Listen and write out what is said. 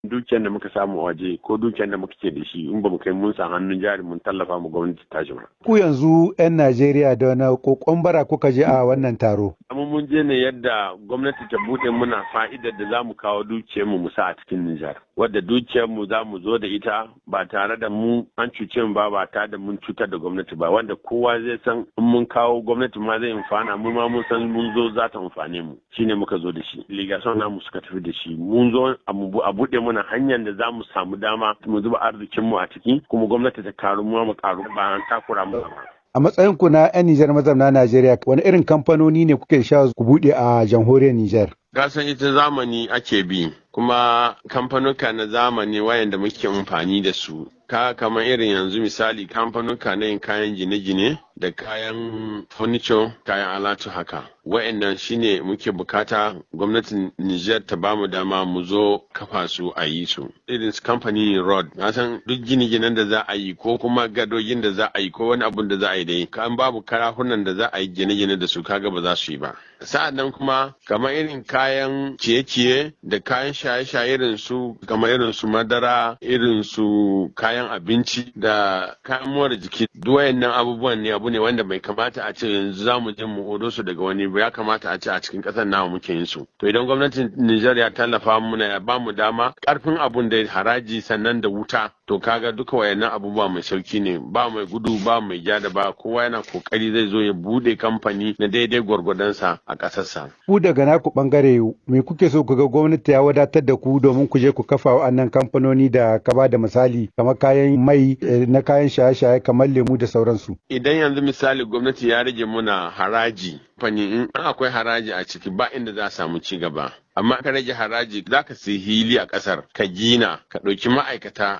dukiyar da muka samu a waje ko dukiyar da muka ke da shi in ba mu kai mun sa hannun jari mun tallafa mu gwamnati ta ba. Ku yanzu 'yan Najeriya da wani kokon bara kuka je a wannan taro. Amma mun je ne yadda gwamnati ta bude muna fa'idar da za mu kawo dukiyar mu sa a cikin Nijar. Wadda dukiyar mu za mu zo da ita ba tare da mu an cuce mu ba ba tare da mun cutar da gwamnati ba wanda kowa zai san in mun kawo gwamnati ma zai amfana mu ma mun san mun zo za ta amfane mu shine muka zo da shi. Ligason namu suka tafi da shi mun zo a buɗe muna hanyar da za mu samu dama mu zuba arzikinmu a ciki kuma gwamnati ta karu mu mu karu ba an takura mu ba. A matsayin ku na 'yan Nijar mazauna Najeriya wani irin kamfanoni ne kuke sha ku buɗe a jamhuriyar Nijar? Gasan ita zamani ake bi kuma kamfanuka na zamani wayanda muke amfani da su ka kamar irin yanzu misali kamfanuka na yin kayan gine-gine da kayan furniture kayan alatu haka wa'annan shine muke bukata gwamnatin Nijar ta bamu dama mu zo kafa su a yi su irin su kamfanin road na san duk gine-ginen da za a yi ko kuma gadogin da za a yi ko wani abun da za a yi dai kan babu karahunan da za a yi gine-gine da su kaga ba za su yi ba sa'an nan kuma kamar irin kayan ciye-ciye da kayan shaye-shaye irin su kamar irin su madara irin su kayan abinci da kayan more jiki duk wayannan abubuwan ne abu ne wanda bai kamata a ce yanzu za mu je mu odo su daga wani ba ya kamata a ce a cikin ƙasar namu muke yin su to idan gwamnatin Nijar ya tallafa muna ya ba mu dama karfin abun da haraji sannan da wuta to kaga duka wayannan abubuwa mai sauki ne ba mai gudu ba mai ja da ba kowa yana kokari zai zo ya bude kamfani na daidai gwargwadonsa a ƙasarsa. Ku daga naku bangare me kuke so ku ga gwamnati ya wadatar da ku domin ku je ku kafa wa'annan kamfanoni da ka ba da misali kamar kayan mai na kayan shaye-shaye kamar lemu da sauransu. Idan yanzu misali gwamnati ya rage muna haraji fani in akwai haraji a ciki ba inda za a samu ci gaba. amma ka rage haraji za ka sai hili a ƙasar ka gina ka ɗauki ma'aikata